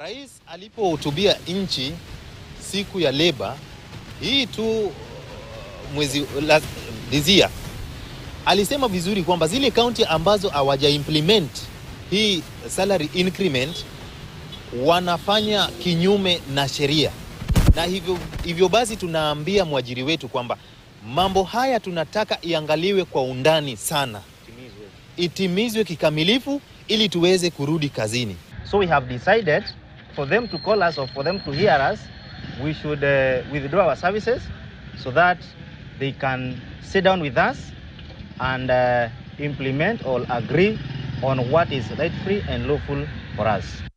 Rais alipohutubia nchi siku ya leba hii tu mwezi la, this year alisema vizuri kwamba zile kaunti ambazo hawaja implement hii salary increment wanafanya kinyume na sheria, na hivyo, hivyo basi tunaambia mwajiri wetu kwamba mambo haya tunataka iangaliwe kwa undani sana, itimizwe kikamilifu ili tuweze kurudi kazini. So we have decided for them to call us or for them to hear us, we should uh, withdraw our services so that they can sit down with us and uh, implement or agree on what is right free and lawful for us.